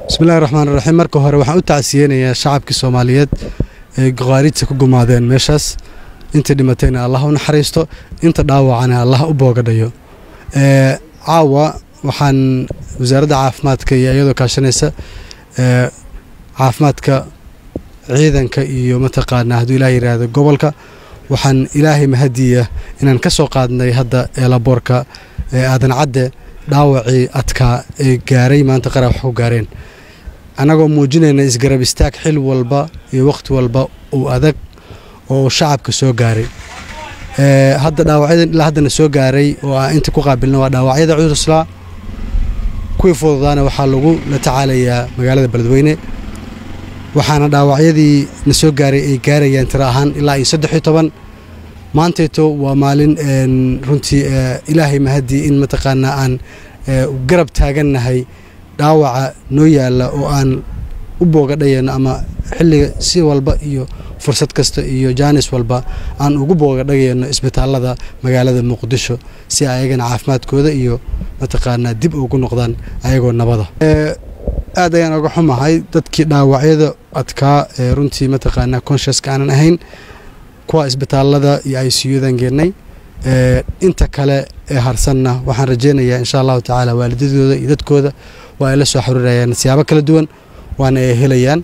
bismillahi raxmaan raxiim marka hore waxaan u tacsiyeynayaa shacabkii soomaaliyeed ee khawaarijta ku gumaadeen meeshaas intii dhimatayna allah u naxariisto inta dhaawacana allah u boogadhayo caawa waxaan wasaaradda caafimaadka iyo iyadoo kaashanaysa caafimaadka ciidanka iyo mataqaanaa hadduu ilaah yidhaahdo gobolka waxaan ilaahay mahadiya inaan ka soo qaadnay hadda eelaboorka aadan cadde dhaawacii adkaa ee gaaray maanta qara wax ku gaareen annagoo muujinayna isgarab istaag xil walba iyo wakhti walba uu adag oo shacabka soo gaaray hadda dhaawacyadan ilaa haddana soo gaaray oo aan inta ku qaabilna waa dhaawacyada cuduslaa kuwii fududaana waxaa lagu la tacaalayaa magaalada beledweyne waxaana dhaawacyadii na soo gaaray ay gaarayaan tiro ahaan ilaa iyo saddex iyo toban maantayto waa maalin runtii ilaahay mahadii in mataqaanaa aan garab taagannahay dhaawaca noo yaalla oo aan u boogadhayano ama xilliga si walba iyo fursad kasta iyo jaanis walba aan ugu boogadhagayno isbitaallada magaalada muqdisho si ayagana caafimaadkooda iyo mataqaanaa dib ugu noqdaan ayagoo nabada aad ayaan oga xumahay dadkii dhaawacyada adkaa ee runtii mataqaanaa consciouska aanan ahayn kuwa isbitaallada iyo i c u-dan geennay inta kale ee harsanna waxaan rajaynayaa insha allahu tacaala waalidadooda iyo dadkooda waa ay la soo xiriirayaan siyaabo kala duwan waana ay helayaan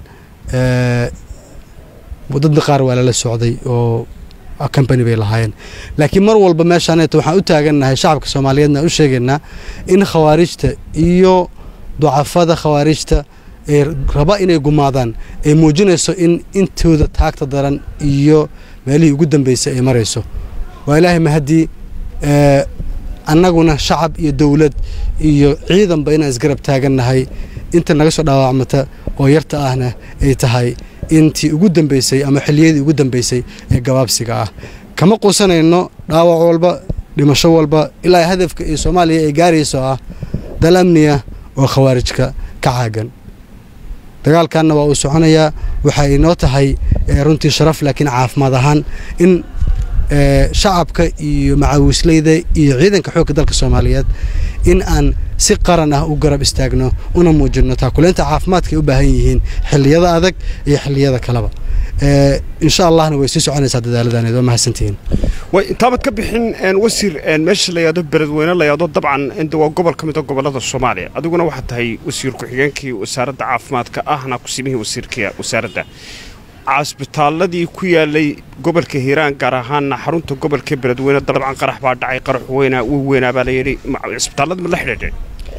dadna qaar waa lala socday oo company bay lahaayeen laakiin mar walba meeshaaneeto waxaan u taagannahay shacabka soomaaliyeedna u sheegaynaa in khawaarijta iyo ducafada khawaarijta ee raba inay gumaadaan ay muujinayso in intooda taagta daran iyo meelihii ugu dambeysay ay marayso waa ilaahay mahadii annaguna shacab iyo dowlad iyo ciidanba inaan isgarab taagannahay inta naga soo dhaawacmata oo yarta ahna ay tahay intii ugu dambeysay ama xilliyadii ugu dambeysay ee gabaabsiga ah kama quusanayno dhaawac walba dhimasho walba ilaa hadafka iyo soomaaliya ay gaarayso ah dal amniya oo khawaarijka ka caagan dagaalkanna waa uu soconayaa waxay inoo tahay runtii sharaf laakiin caafimaad ahaan in shacabka iyo macaawisleyda iyo ciidanka xoogga dalka soomaaliyeed in aan si qaran ah u garab istaagno una muujinno taakuleynta caafimaadka ay u baahan yihiin xilliyada adag iyo xilliyada kaleba insha allahna way sii soconaysaa dadaaladaneed waa mahadsantihiin way intaabad ka bixin wasiir meesha la yidhaahdo beledweyne la yidhaahdo dabcan inta waa gobol ka mid a gobollada soomaaliya adiguna waxaad tahay wasiir ku-xigeenkii wasaaradda caafimaadka ahna kusimihii wasiirka wasaaradda casbitaalladii ku yaalay gobolka hiiraan gaar ahaanna xarunta gobolka beledweyne dabcan qarax baa dhacay qarax weynaa uu weynaa baa la yidhi cisbitaallada ma la xidhiidheen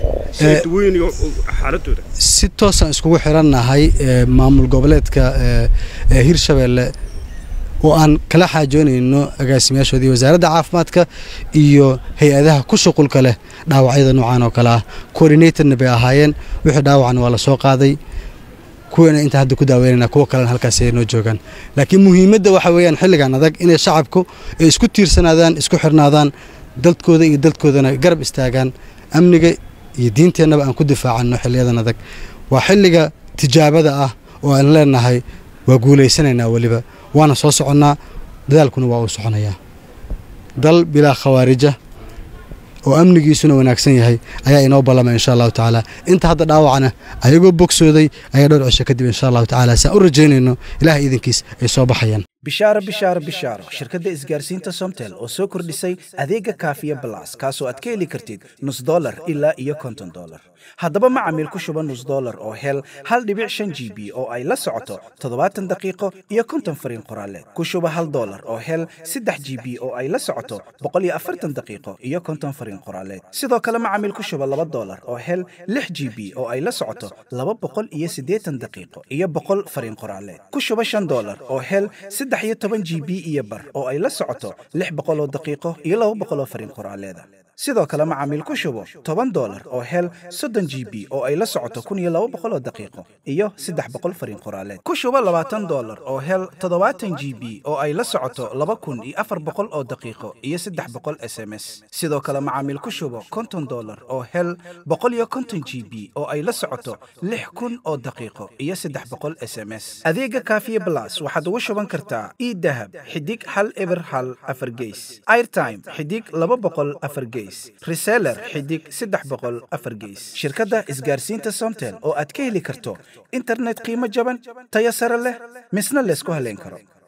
xaaladooda si toosaan iskugu xirannahay maamul goboleedka hirshabeelle oo aan kala xaajoonayno agaasimayaashoodii wasaaradda caafimaadka iyo hay-adaha ku shuqulka leh dhaawacyada noocan oo kale ah coordinatorna bay ahaayeen wixii dhaawacna waa la soo qaaday kuwana inta hadda ku daaweynana kuwa kalena halkaas ay noo joogaan laakiin muhiimadda waxa weeyaan xilligan adag inay shacabku ay isku tiirsanaadaan isku xirnaadaan dadkooda iyo dadkoodana garab istaagaan amniga iyo diinteennaba aan ku difaacanno xilliyadan adag waa xilliga tijaabada ah oo aan leenahay waa guulaysanaynaa weliba waana soo soconnaa dadaalkuna waa uu soconayaa dal bilaa khawaarija oo amnigiisuna wanaagsan yahay ayaa inoo ballamay insha allahu tacaala inta hadda dhaawacna ayagoo bogsooday ayaa dhowr cisho kadib insha allahu tacaala saan u rajaynayno ilaah iidankiis ay soo baxayaan bishaaro bishaaro bishaaro shirkadda isgaarsiinta somtel oo soo kordhisay adeega kaafiya balas kaasoo aad ka heli kartid nus dolar ilaa iyo konton dolar haddaba macamiil ku shuba nus dolar oo hel hal dhibic shan g b oo ay la socoto toddobaatan daqiiqo iyo konton fariin qoraaleed ku shuba hal dolar oo hel saddex g b oo ay la socoto boqol iyo afartan daqiiqo iyo konton fariin qoraaleed sidoo kale macamiil ku shuba laba dolar oo hel lix g b oo ay la socoto laba boqol iyo siddeetan daqiiqo iyo boqol fariin qoraaleed ku shuba shan dolar oo hel saddex iyo toban g b iyo bar oo ay la socoto lix boqol oo daqiiqo iyo laba boqol oo fariin qoraaleeda sidoo kale macaamiil ku shubo toban dolar oo hel soddon g b oo ay la socoto kun iyo laba boqol oo daqiiqo iyo saddex boqol fariin qoraaleed ku shubo labaatan dolar oo hel toddobaatan g b oo ay la socoto laba kun iyo afar boqol oo daqiiqo iyo saddex boqol s m s sidoo kale macaamiil ku shubo konton dolar oo hel boqol iyo konton g b oo ay la socoto lix kun oo daqiiqo iyo saddex boqol s m s adeega kaafiye blas waxaad ugu shuban kartaa e dahab xidig hal eber hal afar geys airtime xidig laba boqol afar geys gees reseller xidig saddex boqol afar gees shirkadda isgaarsiinta somtel oo aad ka heli karto internet qiimo jaban tayo sare leh misna laysku haleyn karo